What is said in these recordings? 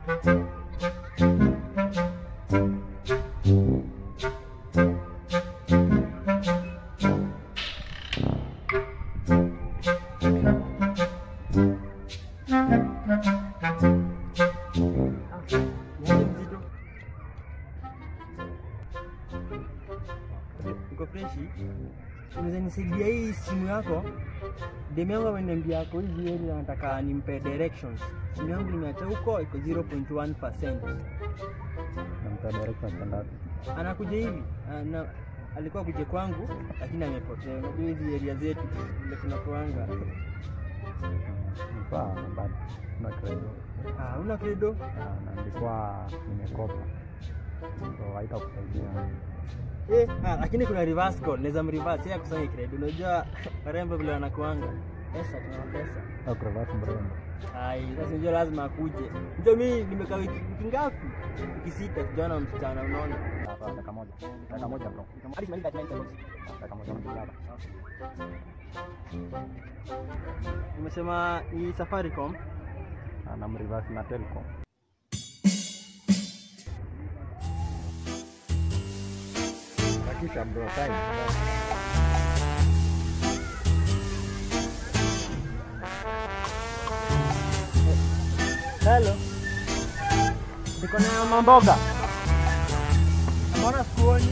Yaani mzito. Uko freshi? Unaweza nisaidia hii simu yako? Demu yangu ameniambia yako hizi area anataka nimpe directions. Simu yangu nimeacha huko iko 0.1%. Nampa direction kwenda wapi? Anakuja hivi ana, alikuwa kuja kwangu lakini amepotea. Unajua hizi area zetu vile tunakuanga. Nilikuwa bado na credo. Ah, una credo? Ah, na nilikuwa nimekopa. So haitakusaidia. Eh, ah, lakini kuna reverse call, naweza mreverse yeye akusanye credit. Unajua warembo vile wanakuanga. Pesa tuna pesa. Au crevasse mrembo. Ai, sasa unajua lazima akuje. Unajua mimi nimekaa wiki wiki ngapi? Wiki sita sijaona msichana unaona. Hapa dakika moja. Dakika moja bro. Hadi simaliza 99 seconds. Dakika moja mjilala. Umesema ni Safaricom. Ah, na mreverse na Telcom. Hakisha bro, time. Hello. Niko na mamboga. Mbona sikuoni?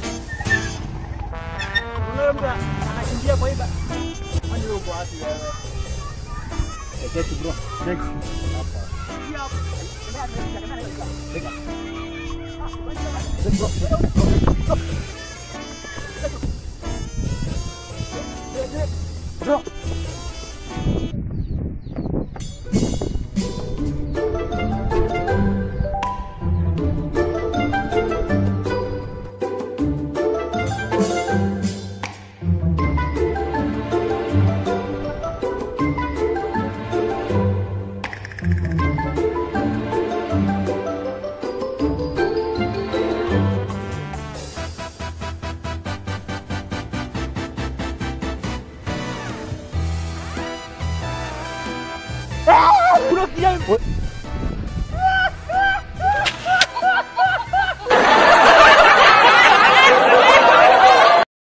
Unaona mtu anakimbia kwa iba. Kwani wewe uko wapi wewe? Check bro. Check. Bro. Unafikiria